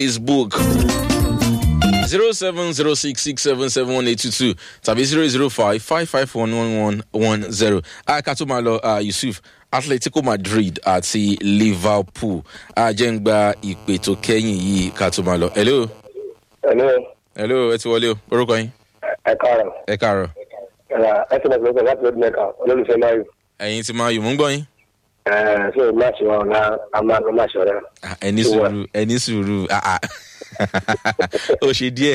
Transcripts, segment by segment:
facebook zero seven zero six six seven seven one eight two two tàbí zero zero five five five one one one one zero. ká tó máa lọ ah, yusuf atletico madrid àti liverpool ajẹ́ ń gba ìpè tó kẹ́yìn yìí ká tó máa lọ. hello Hello, hello ẹ ti wọlé o orúkọ yín ẹ káàárọ̀. ẹ káàárọ̀ Ẹ ti bẹ̀rẹ̀ pẹ̀lú láti lọ́dún mẹ́ka olólùfẹ́ Mayu. ẹ̀yin ti máa yò mú gbọ́ yín. Ṣé máàcì wa ọ̀la a máa lọ máàcì ọ̀rẹ́? Ah, ẹni sùúrù ẹni sùúrù ah, ah. ó ṣe díẹ̀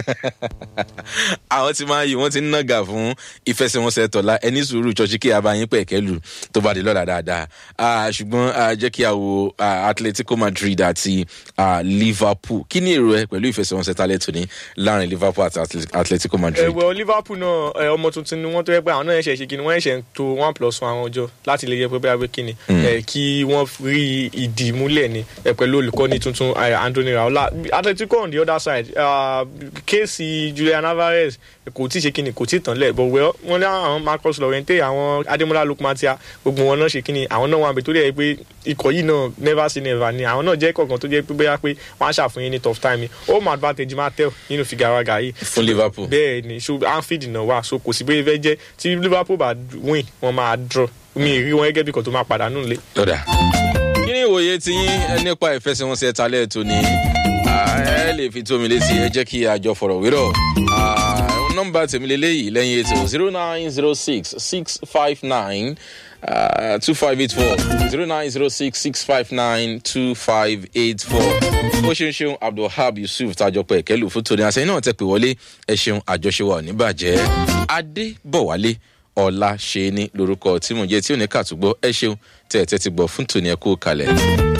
àwọn tí máa yí wọ́n ti ń nàgà fún ìfẹsẹ̀wọnsẹ̀ tọ̀la ẹni sùúrù ṣọ́ọ́ṣì kí abayín pẹ̀kẹ́ lù tó bá di lọ́la dáadáa Ah, ṣùgbọ́n ah, jẹ́ kí a wo ah, atletico madrid àti ah, liverpool kí ni èrò ẹ pẹ̀lú ìfẹsẹ̀wọnsẹ̀ talẹ̀ tòní láàrin liverpool àti Atlet- atletico madrid. ẹ̀wẹ̀ liverpool náà ẹ, ọmọ tuntun ni wọ́n tó yẹ pé àwọn náà ẹ̀ṣẹ̀ ṣe kíni wọ́n ẹ̀ṣẹ̀ ń to one plus one àwọn ọjọ́ láti lè yẹ pé bẹ́ẹ̀ kíni ẹ, kí wọ́n rí ìdí múlẹ̀ ni ẹ, pẹ̀lú olùkọ́ni tuntun ẹ, anthony raola atletico on the other side uh, kéèsì julian alvarez kò tí ì ṣe kíni kò tí ì tán lẹ̀ but well wọ́n ní àwọn marcus lorente àwọn ademola lukmatia gbogbo wọn náà ṣe kíni àwọn náà wà bẹ̀ tó dẹ̀ pé ikọ̀ yìí náà never say never ni àwọn náà jẹ́ kọ̀ọ̀kan tó jẹ́ pé bóyá pé wọ́n á ṣàfihàn ní tough time ni home advantage máa tẹ̀ nínú fìgàràgà yìí fún liverpool. bẹ́ẹ̀ ni so anfield náà wà so kò sí bóyá fẹ́ jẹ́ tí liverpool bá win wọ́n máa draw mi ì rí wọn gẹ́gẹ́ bí kan tó máa pàdánù lé. lọ́dà. kí ni ìwòye ti yín ẹ nípa ìfẹsẹ̀wọnsẹ̀ talẹ̀ tó ní ẹ lè fi tó mi létí ẹ jẹ́ kí àjọ fọ̀rọ̀ wérọ̀ nọ́mbà tèmi lélẹ́yìí lẹ́yìn ètò zero nine zero six six five nine two five eight four zero nine zero six six five nine two five eight four ó ṣeun ṣeun abdulhab yusuf tajọpọ ẹkẹlù fún tòní àṣẹ náà tẹ pé wọlé ẹ ṣeun àjọṣe wa ò ní bàjẹ́ adébọ̀wálé ọ̀la ṣe ní lórúkọ tí mo jẹ́ tí ò ní kàtúgbọ́ ẹ ṣeun tẹ̀ ẹ̀ tẹ́ ti gbọ́ fún tòní ẹ kú kalẹ̀.